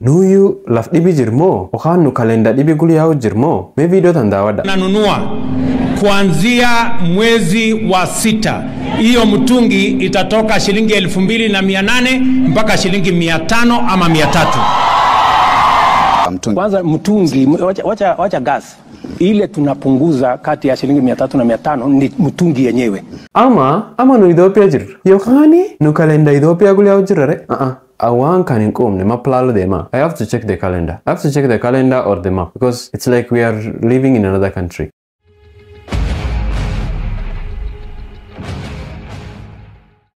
nuyu laf dhibi jirmoo yookaan nu kalenda dhibi gulyaa'u jirmoo mee viidiyoo tan daawwadha nanunua kuanzia mwezi wa sita hiyo mtungi itatoka shilingi elfu mbili na mia nane mpaka shilingi mia tano ama mia tatu mtungi. Kwanza mtungi, wacha, wacha, wacha gas ile tunapunguza kati ya shilingi mia tatu na mia tano ni mtungi yenyewe. ama ama nu Itoophiyaa jirra yookaan nu kalenda Itoophiyaa gulyaa'u jirra re uh-uh. awaan kan hin quumne ma plaalo deema I have to check the calendar I have to check the calendar or the map because it's like we are living in another country